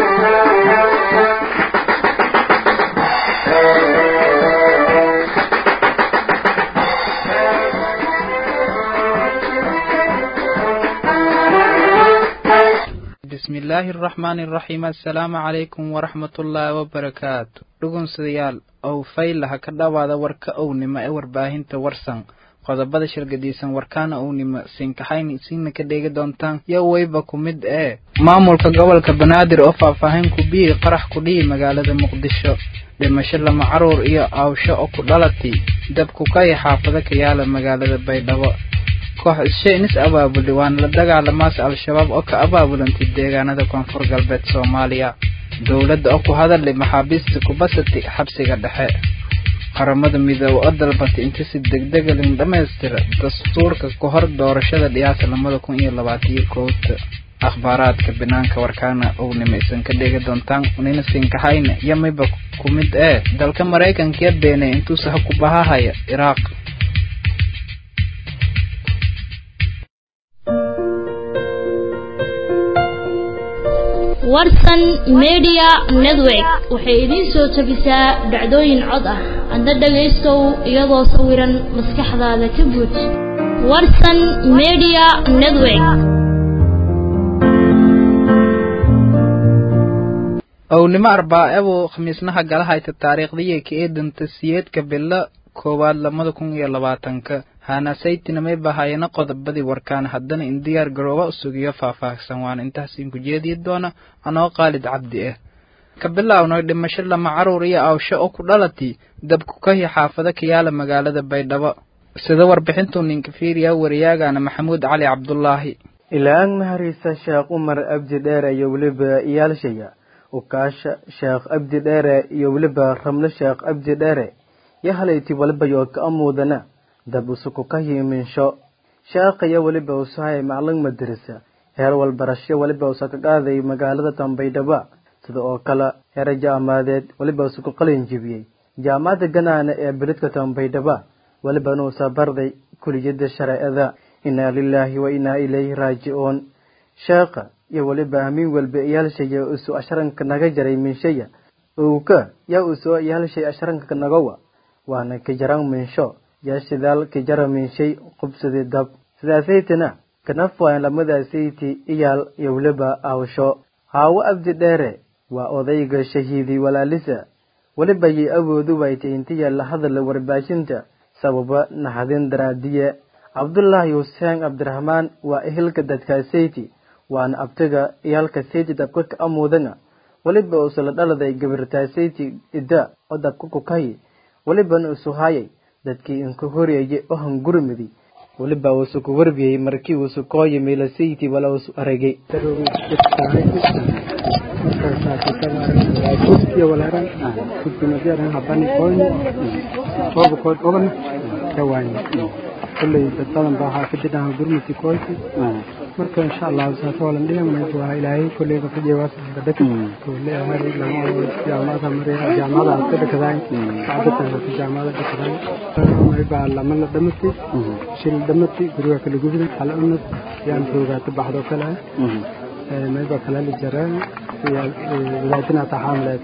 bismillaahi araxmaani araxiim assalaamu calaykum waraxmatullaahi wabarakaatu dhugunsidayaal ow faylaha ka dhowaada warka ownimo ee warbaahinta warsan qodobada shirgadiisan warkaana ownimo siinkaxayn siina ka dheegi doontaan yo weyba ku mid ee maamulka gobolka banaadir oo faahfaahin ku biyey qarax ku dhihi magaalada muqdisho dhimasho lama caruur iyo aawsho oo ku dhalatay dabku kaya xaafado ka yaala magaalada baydhabo koox is-shaynis abaabuli waana la dagaalamaas al-shabaab oo ka abaabulantay deegaanada koonfur galbeed soomaaliya dowladda oo ku hadalay maxaabiista kubasati xabsiga dhexe qaramada midoobe oo dalbatay inta si degdega lin dhammaystira dastuurka ka hor doorashada dhiyaasa lamada kun iyo labaataiyo kowta akhbaaraadka banaanka warkaana ownima isan ka dhegi doontaan unina siinkaxayna iyo mayba ku mid ee dalka maraykankiya beenay intuusa ha ku bahahaya iraaq warsan media network waxay idiin soo tabisaa dhacdooyin cod ah adna dhagaystow iyadoo sawiran maskaxdaada ka guud warsan media network ownimo arbaa-ebu khamiisnaha galahayta taariikhdii ka eedanta siyeedka bilo koowaad lamada kun iyo labaatanka haanasaytinamay bahayana qodobadii warkaan haddana in diyaar garooba usugiyo faahfaahsan waana intaasiin ku jeediyi doona anoo qaalid cabdi ah ka bilaawnoy dhimasho lama caruur iyo awsho oo ku dhalatay dabku kahi xaafado ka yaala magaalada baydhabo sida warbixintuu ninka fiiriya wariyaagana maxamuud cali cabdulaahi ilaang mahariisa sheekh umar abdi dheere iyo weliba iyaalshaya ukaasha sheekh abdi dheere iyo weliba ramle sheekh abdi dheere yo halayti walibayo ka amuudana dab usuku ka hiiminsho sheekhaya weliba usahay maclin madarisa heer walbarasho weliba usa ka qaaday magaalada dambaydhaba sida oo kale heere jaamaadeed weliba usuku qalin jibiyey jaamacadda ganaana ee beledka dambaydhaba welibana usa barday kuliyadda shareecada inaa lilaahi wa inaa ilayhi raajicuun sheekha iyo weliba hamiin walba iyaalshaya usu asharanka naga jaray minshaya owka yaa usoo iyaalshay asharanka nagawa waana kajaran minsho yaa shidaal kijara minshay qubsadii dab sidaasaytana kanafwaan lamadaasaytii iyaal iyo weliba aawsho haawo abdi dheere waa odayga shahiidi walaalisa weliba yay awoodu waytay intiya la hadala warbaahinta sababa naxadin daraadiye cabdulaahi xuseen cabdiraxmaan waa ehelka dadkaasayti waana abtiga iyaalka sayti dabka ka amuudana weliba usula dhaladay gabirtaasayti idda oo dabka kukahi welibana usu hayay dadkii inku horyeeyay oo hangurmidi weliba uusu ku warbiyey markii uusu koo yimi lasayti wala usu aragay kulley dad badan baa waxaa ka jidhaha gurmati koyti marka insha allahu saasa walan dhihi waa ilaahay kulley ka fijiye dadka kulle hari lama jaamacada mariya jaamacada ka dhakadaan saacadatan ka jaamacada dhakadaan maribaa lama la dhamati shil dhamati guriga kala gubida hala unad yaan joogaata baxdo kale mayba kala la jaraa wadaadina taxaamleed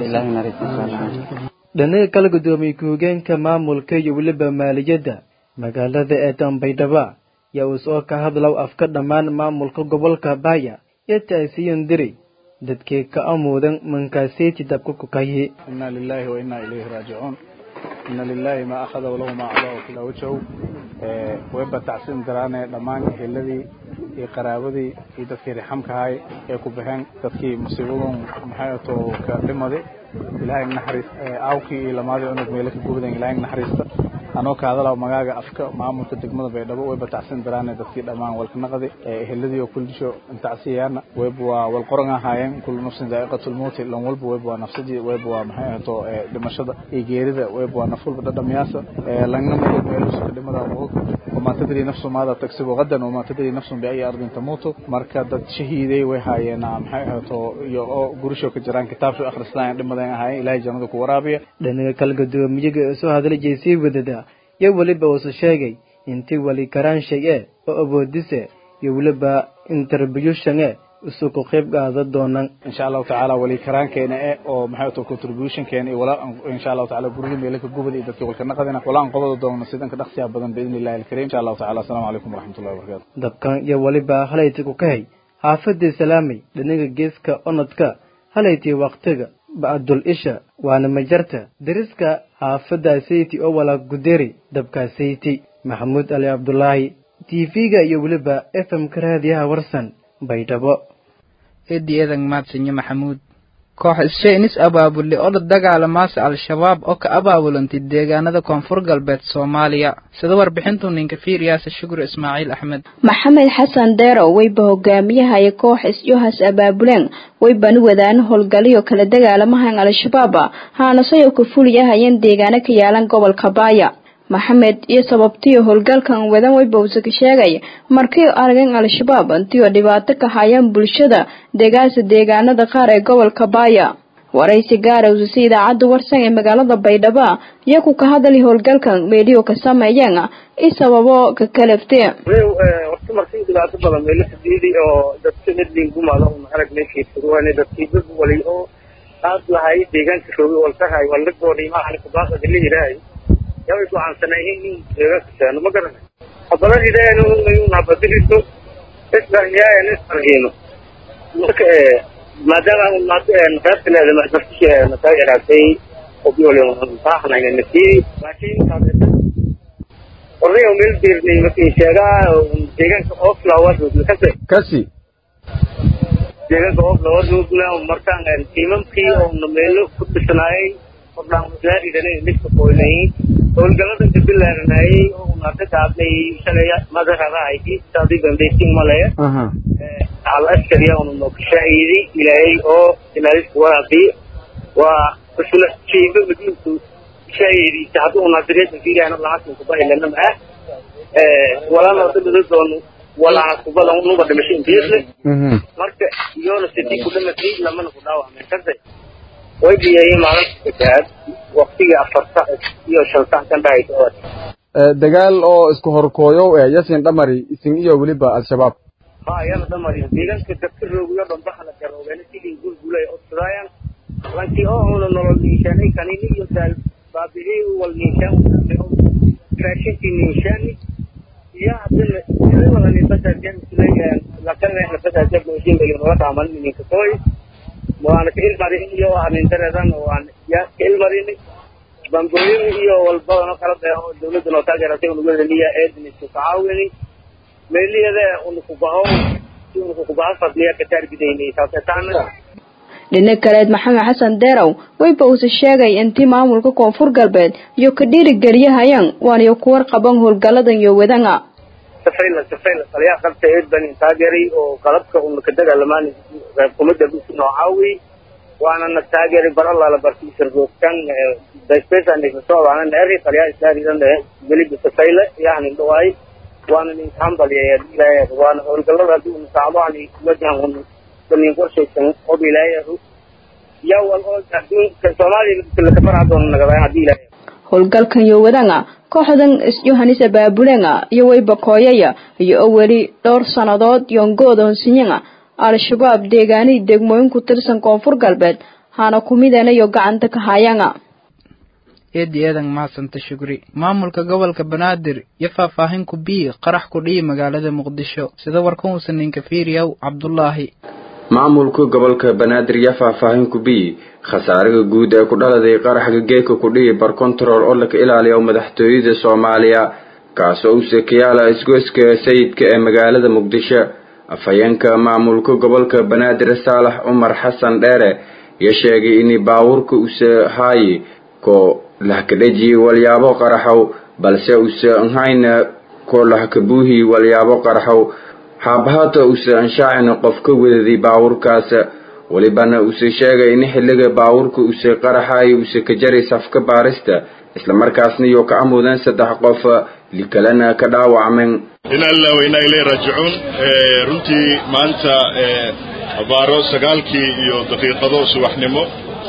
dhanaga kala gudoomiyey ku-hogeenka maamulka iyo weliba maaliyadda magaalada ee dambaydhaba yaa uu soo ka hadlow afka dhammaan maamulka gobolka baaya iyo taasiyan diri dadkii ka amuudan mankaaseti dabka kukayi inna lilahi wa inna ilayhi raajicuun inna lilahi maa akhada walahu maa acdaa kila wajahu wayba tacsin daraane dhammaan eheladii iyo qaraabadii iyo dadkii rixamkahay ee ku baxeen dadkii musiibadun maxay ato ka dhimaday ilaahay naxariis aawkii iyo lamaadii unug meelo ka gubdan ilaahay naxariista anoo ka hadalaa magaaga afka maamulka degmada baydhabo wayba tacsin daraane dadkii dhammaan walkanaqadi eheladii oo kuldisho intacsiyaana wayba waa walqoran ahaayeen kullu nafsin daa'iqatulmawti lan walba wayba waa nafsadii wayba waa maxay ahato dhimashada iyo geerida wayba waa naf walba dhadhamiyaasa langna meel meelusuka dhimada mudug وما تدري نفس ماذا تكسب غدا وما تدري نفس بأي أرض تموت marka dad shahiiday way haayeen maxay ahaato iyo oo gurisho ka jiraan kitaabsho akhristaan dhimadan ahay ilaahay jannada ku waraabiya dhanaga kala gadoomiyaga soo hadla jeysay wadada iyo weliba uusu sheegay intii wali karaan shay ee oo awoodise iyo weliba interbyushane isu ku qayb qaada doonaan insha allahu tacaala wali karaankeena e oo maxay to contributionkeena iyo wala insha allahu tacaala gurigi meelaka gubada iyo dadka walka naqadina wala aan qobada doona sidanka dhaqsiya badan biidni illahi alkariim insha allahu tacaala assalaamu calaykum waraxmatullahi wabarakatu dabkan iyo weliba halayti ku kahay xaafadii salaamay dhinaga geeska onodka halayti waqtiga ba'dul isha waana majarta deriska xaafadda sayti oo wala guderi dabka sayti maxamuud ali cabdulaahi tv-ga iyo weliba f m ka raadiyaha warsan baydhabo eedi eedan mahadsanyo maxamuud koox is-shaynis abaabule oo la dagaalamaasa al-shabaab oo ka abaabulantay deegaanada koonfur galbeed soomaaliya sida warbixintu ninka fiiriyaasa shukur ismaaciil axmed maxamed xasan deero weyba hogaamiyahaya koox is-yohas abaabuleen weybana wadaan howlgalyo kala dagaalamahan al-shabaab haanasayo ka fuliyahayeen deegaano ka yaalan gobolka baaya maxamed iyo sababtiyo howlgalkan wadan weybawse ka sheegay markii arageen al-shabaab intiioo dhibaato ka hayaan bulshada deegaansa deegaanada qaar ee gobolka baaya waraysi gaarowsa si idaacadda warsan ee magaalada baydhabo iyaku ka hadalay howlgalkan meeliyo ka sameeyeen i sababo ka kalaftee horta markii dhibaato badan meelo fadhiidi oo dadka midliin gumaada un arag meeshii furuwane dadkii dad wali oo aad lahay deegaanka roogi walkahay walagoodhi maahan kubaaqada la yidhaahay yaway go'aansanayeen in deegaankasaano ma garana habaladideen nabadiriso isbaryaen isbarhiino marka maadaama qaybta leeda masaa yaraatay obiolbaahnanasi orday meel beernay markii sheegaa deegaanka oflowers kase kasi deegaanka oflowers markaan tiimamkii oo meelo ku dhisnaayay ordhaanwasaaridanidka qoynayay howlgalada kabilaaranayay oo unaaka gaabnay shalay madararahayti saadi gambeysin male al askariya unu kashaahidi ilaahay oo ilaalis waafi waa usula jiiba madinku shaahidi hadu unasiriyada fiiriyana lahasin kubahilana maa walana dabada doon walana kubada nuba dhimasho intiisle marka iyona sidii kudhamatay lamana ku dhaawacmeen kase way biyayay maalinta saddexaad waktigii afarta iyo shan sax kan dhahaysa dagaal oo isku horkooyow eh yasin dhamari isin iyo weliba al-shabaab ha yana dhamari deegaanka dadka roogiyo dhan baha la garoobeena sidii gulgulay odsadaayan lankii oo una nolol niishaanay kanini iyo daal baabihii wal niishaan raashinkii niishaani iyo hadana sidii wala nibadajan sulay lakana nibadajan gooshin bayo nola dhaaman ninka sooy waana ka ilmarin iyo anintareedan waan ya ka ilmarin bangooyin iyo walbadano kala beeho dawladda noo taageeratay unugadaniya eedin isku tacaawini meeliyada unukubaho si unukukubaho fadliya ka taargidaynay saasetaana dhinac kaleed maxamed xasan deerow weyba uuse sheegay intii maamulka koonfur galbeed iyo ka dhiirigeliyahayaan waaniyo kuwar qaban howlgaladan iyo wadanga safayla safayla taliyaa qabta eed baan taageeray oo qalabka una ka dagaalamaan reerkumada busi noo caawi waana na taageeray bar allaala bartiisar roogtan daspesandisasoodaana neeri taliyaa islaaridan weliba safayla yahnin dhawaay waana nin hambalyeeya ilaahay waana howlgalada hadii una saacdoani wajahan un banin qorshaysan ob ilaahay yaa wal oo adduunka soomaaliya lakafarca doona nagadaay hadii ilaahay howlgalkan iyo wadanga kooxdan is-yohanis abaabulenga iyo weyba kooyaya iyo oo weli dhowr sannadood yongooda honsinyanga al-shabaab deegaanihii degmooyin ku tirsan koonfur galbeed hana kumidana iyo gacanta ka hayanga eedi eedan mahadsanta shugri maamulka gobolka banaadir iyo faahfaahin ku bii qarax ku dhiyi magaalada muqdisho sida warkan uusan ninka fiiriyow cabdulaahi maamulka gobolka banaadir iyo faahfaahin ku bii khasaaraha guud ee ku dhaladay qaraxga geeka ku dhihi bar control oo laka ilaaliya madaxtooyada soomaaliya kaasoo u sekiyaala isgoyska sayidka ee magaalada muqdisho afhayeenka maamulka gobolka banaadir saalax cumar xasan dheere iyo sheegay in baawurka use haayi ko lahkadheji walyaabo qaraxow balse use nhayna ko lahkabuuhi walyaabo qaraxow haabahata use anshaacina qof ka wadadi baawurkaas welibana use sheegay in xilliga baawurka use qaraxayo use ka jaray safka baarista islamarkaasna iyo ka amuudeen saddex qof likalena ka dhaawacmeen in alla waynaa ilay raajicuun runtii maanta abaaro sagaalkii iyo daqiiqado subaxnimo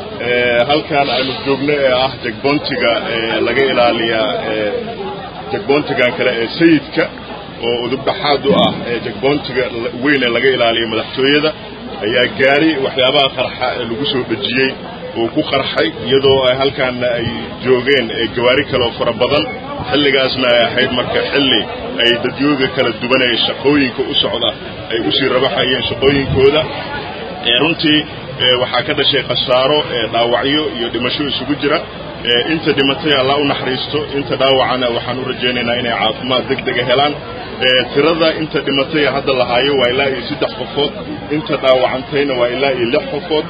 halkan aynu joogno ee ah jegboontiga laga ilaaliyaa jegboontigan kale ee sayidka oo udubdhaxaad u ah jagboontiga weyn ee laga ilaaliyo madaxtooyada ayaa gaari waxyaabaha qarxa ee lagu soo dhejiyey uu ku qarxay iyadoo halkaana ay joogeen gawaari kale oo fara badan xilligaasna ay ahayd marka xilli ay dadyooga kala duwanaya shaqooyinka u socda ay usii rabaxayeen shaqooyinkooda runtii waxaa ka dhashay khasaaro dhaawacyo iyo dhimasho isugu jira inta dhimatay allah u naxariisto inta dhaawacana waxaan u rajaynaynaa inay caafimaad deg dega helaan tirada inta dhimatay hadda lahaayo waa ilaa iyo saddex qofood inta dhaawacantayna waa ilaa iyo lix qofood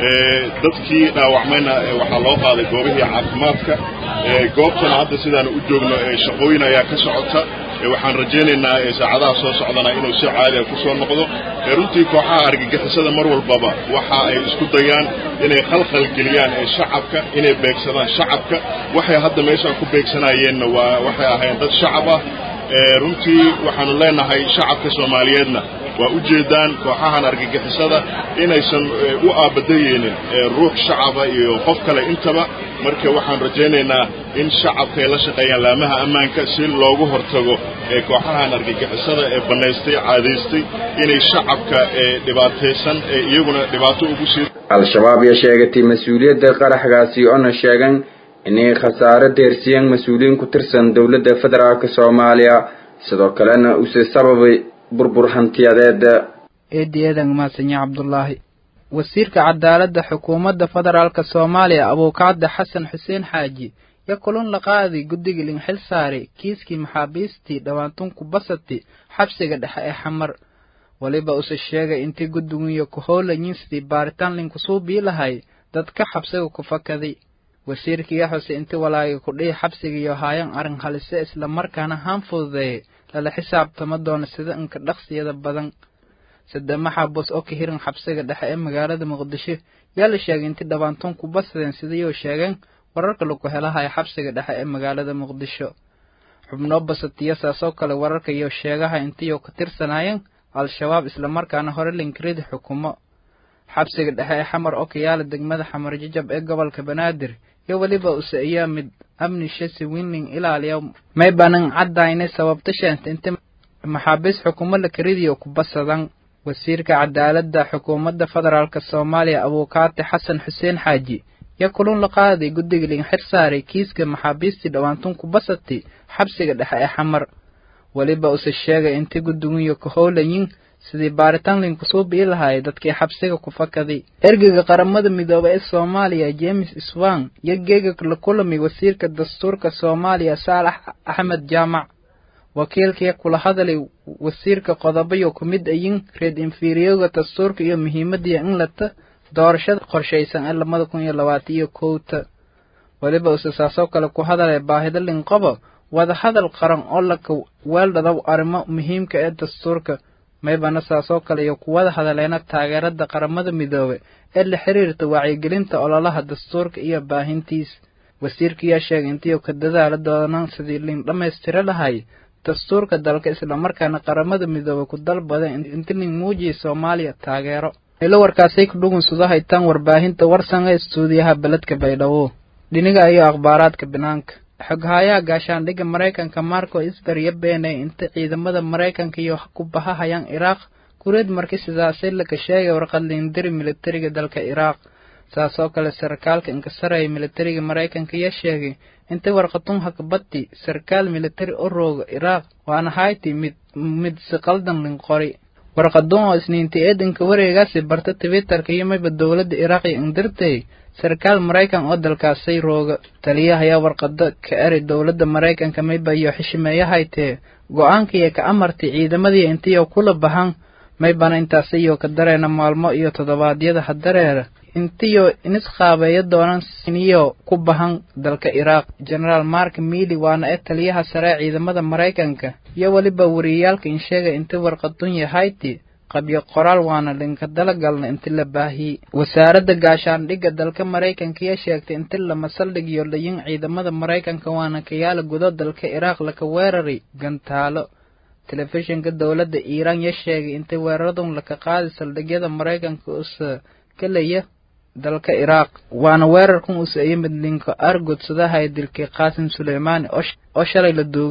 dadkii dhaawacmayna waxaa loo qaaday goobihii caafimaadka goobtana hadda sidaan u joogno shaqooyin ayaa ka socota waxaan rajaynaynaa saacadaha soo socdana inuu si caadiga ku soo noqdo runtii kooxaha argagixisada mar walbaba waxa ay isku dayaan inay khalkhal geliyaan shacabka inay beegsadaan shacabka waxay hadda meeshaan ku beegsanayeenna waa waxay ahayn dad shacab ah runtii waxaanu leenahay shacabka soomaaliyeedna waa u jeedaan kooxahan argagixisada inaysan u aabadayeynin ruux shacaba iyo qof kale intaba marka waxaan rajaynaynaa in shacabka ay la shaqeeyaan laamaha ammaanka si loogu hortago kooxahan argagixisada ee bannaystay caadaystay inay shacabka dhibaataysan iyaguna dhibaato ugu sii al-shabaab ayaa sheegatay mas-uuliyadda qaraxgaasi oona sheegan inay khasaaro deersiyeen mas-uuliyiin ku tirsan dowladda federaalk soomaaliya sidoo kalena uuse sababay burbur hantiyadeed eedi eedan mahadsanyi cabdulaahi wasiirka cadaaladda xukuumadda federaalka soomaaliya abuukacda xasan xuseen xaaji yo kulun la qaadi guddiga linxil saare kiiskii maxaabiistii dhawaantunku basati xabsiga dhexe ee xamar weliba use sheegay intii guddigiyo ku howlayin sidii baaritaan linkusuubii lahay dadka xabsiga ku fakaday wasiirkiiyo xuse inti walaaga kudhihi xabsigiiyo haayan arrin halise isla markaana haan fududeeyay lala xisaabtama doona sida inka dhaqsiyada badan sade maxabos oo ka hiran xabsiga dhexe ee magaalada muqdisho yaa la sheegay intii dhabaantoon ku basadeen sidayuu sheegeen wararka lagu helahaya xabsiga dhexe ee magaalada muqdisho xubnoo basatiya saasoo kale wararka iyo sheegaha intiiyo ka tirsanaayeen al-shabaab islamarkaana hore linkiridi xukumo xabsiga dhexe ee xamar oo ka yaala degmada xamar jajab ee gobolka banaadir iyo weliba use ayaa mid amni shasi winling ilaaliya may banan caddaynay sababta sheenta inta maxaabiis xukumo la karidiyo ku basadan wasiirka cadaaladda xukuumadda federaalk soomaaliya abuukaati xasan xuseen xaaji yo kulun la qaaday guddiga linxir saaray kiiska maxaabiistii dhawaantun ku basatay xabsiga dhexe ee xamar weliba use sheegay intii guddigiyo ka howlayin sidii baaritaan linkusuu bii lahaayay dadkii xabsiga ku fakaday ergeyga qaramada midoobay ee soomaaliya james swang iyo geega la kulamay wasiirka dastuurka soomaaliya saalax axmed jaamac wakiilkii kula hadalay wasiirka qodobayo ku mid ayin reed inferiyoga dastuurka iyo muhiimadii in lata doorashada qorshaysan ee labada kun iyo labaatan iyo kowta weliba use saasoo kale ku hadalay baahida linqobo wadahadal qaran oo laka weeldhadaw arrimo muhiimka ee dastuurka maybana saasoo kale iyo kuwada hadaleena taageerada qaramada midoobe ee la xiriirta wacyigelinta ololaha dastuurka iyo baahintiis wasiirkiyaa sheegay intiiu ka dadaala doonaan sidii lin dhammaystiro lahay dastuurka dalka islamarkaana qaramada midoobe ku dalbada inti lin muujiya soomaaliya taageero ilo warkaasay ku dhugunsudo haytaan warbaahinta warsan ee istuudiyaha beledka baydhabo dhiniga iyo akhbaaraadka banaanka xoghayaha gaashaandhigga maraykanka marco isber iyo beeney inta ciidamada maraykanka iyo ku bahahayaan iraaq kureed marki sidaasay laka sheegay warqad liindiri militariga dalka iraaq saasoo kale sarkaalka inkasaraya militariga maraykanka iyo sheegay inta warqatun hakbati sarkaal militari u rooga iraaq waana hayti mid mid si qaldan linqori warqadun oo isniinti eedanka wareegaasi barta twitterka iyo mayba dowladda iraaq iyo indirtay sarkaal maraykan oo dalkaasay rooga taliyahayaa warqado ka eri dowladda maraykanka mayba iyo xishimeeyahaytee go-aankiiyo ka amartay ciidamadii intiyo kula bahan maybana intaasiyo ka dareena maalmo iyo toddobaadyada hadareera intiyo inisqaabeeya doonaan siniyo ku bahan dalka iraaq genaraal mark miili waana ee taliyaha sare ciidamada maraykanka iyo weliba wariyaalka in sheegay inti warqadun yahayti qabyo qoraal waana linka dalagalna inti la baahiyey wasaaradda gaashaandhigga dalka maraykanka iyo sheegtay inti lama saldhigiyo layin ciidamada maraykanka waana kayaala gudo dalka iraaq laka weeraray gantaalo telefishinka dowladda iiraan ya sheegay intay weeraradun laka qaadi saldhigyada maraykanka usa kalaya dalka iraaq waana weerarkan usa iyo mid linka argud sadahay dilkii qaasim suleymaani oo shalay la duugay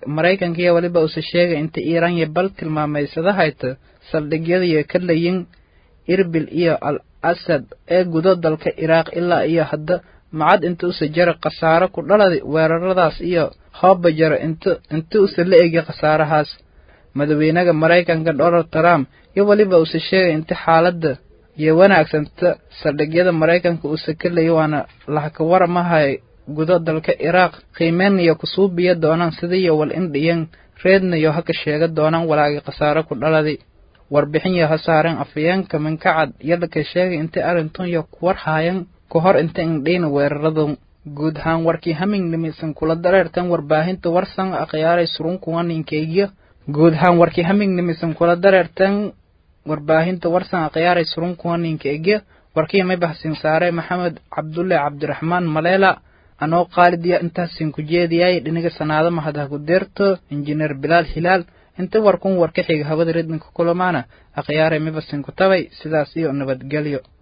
maraykanka iyo weliba uuse sheegay inta iiraan iyo bal tilmaameysada hayta saldhigyadiyo ka layin irbil iyo al asad ee gudo dalka iraaq ilaa iyo hadda macad inta use jara khasaaro ku dhalada weeraradaas iyo hooba jaro inta inta use la egi khasaarahaas madaxweynaha maraykanka donald trump iyo weliba use sheegay inta xaaladda iyo wanaagsanta saldhigyada maraykanka use ka layay waana lahaka waramahay gudo dalka iraaq qiimeyn iyo kusuubiya doonaan sidiiyo wal indhiyan reedna iyo haka sheega doonaan walaagi khasaaro ku dhaladi warbixin iyo hasaareen afayeenka minkacad yalaka sheegay intay arrintan iyo kuwar haayan ka hor inta indhiina weeraradu guud ahaan warkii hamingnimisan kula dareertan warbaahinta warsan akhyaaray surunkuwaninkeegiyo guud ahaan warkii hamingnimisan kula dareertan warbaahinta warsan akhyaaray surunkuwaninkeegiyo warkii may bahsin saare maxamed cabdulle cabdiraxmaan maleela anoo qaalidiya intaasin ku jeediyay dhiniga sanaado mahadha ku deerto injineer bilaal hilaal inta warkun war ka xiga hawada redinka kulamaana akhyaaray mibasin ku tabay sidaas iyo nabadgelyo